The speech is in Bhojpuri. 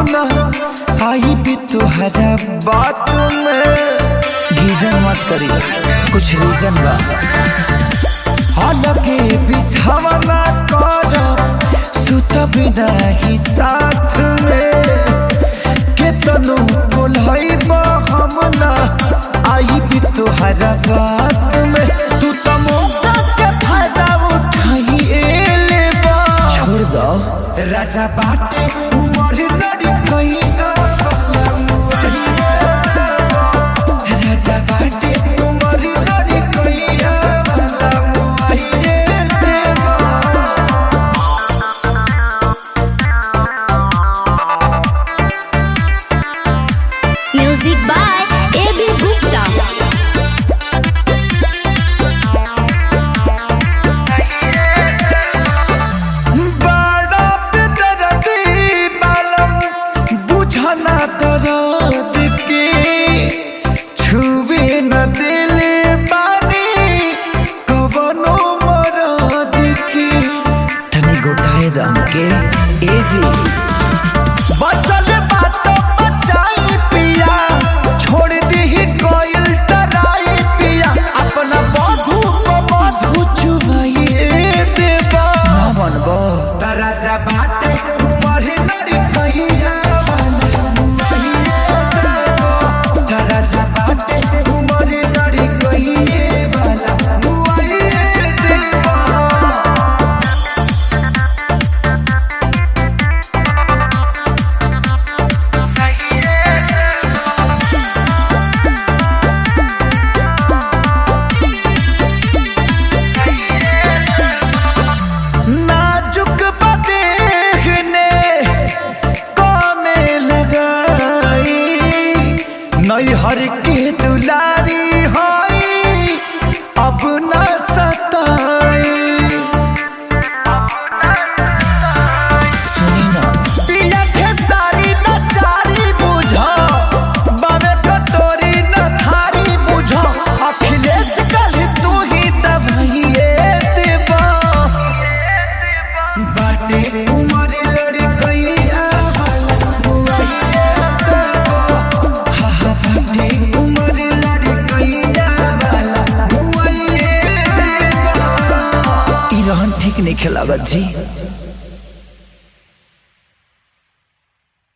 ना आई भी तुहरा बात में गीजन मत करी कुछ रीजन बा हालांकि बिछावना कर सुत बिना ही साथ में केतनो बोलैबा हम ना आई भी तुहरा बात में तू तो मौका के फायदा उठाई लेबा छोड़ दो राजा बाटे उमर लड़ी कहिया राजा बाटे उमर लड़ी कहिया वाला मुआइये देवा Music by A.B. Gupta. बड़ा बेदर्दी मालूम बुझना दर्द के छुए न दिले बानी कवनो मरद के तनी गोटाए दम के एजी बचल बात बचाई पिया छोड़ दी कोयल टराई पिया अपना बधू को बधू चुमाइए देवा ना बनबो तराजा बाटे उमर लड़ी कहिया तराजा बाटे उमर लड़ी कहिए वाला मुआइए देवा नाजुक बदेहने कामे लगाई नैहर के दुलारी होई अब न सताई सुनी ना पिया के सारी नचारी बुझा बाबे कटोरी न थारी बुझा अखिलेश कल तू ही दवाइए देवा बाटे उमर लड़ी कैया वाला बुआइया देवा हा हा बाटे उमर लड़ी कैया वाला बुआइया देवा ई रहन ठीक नहीं खेलागत जी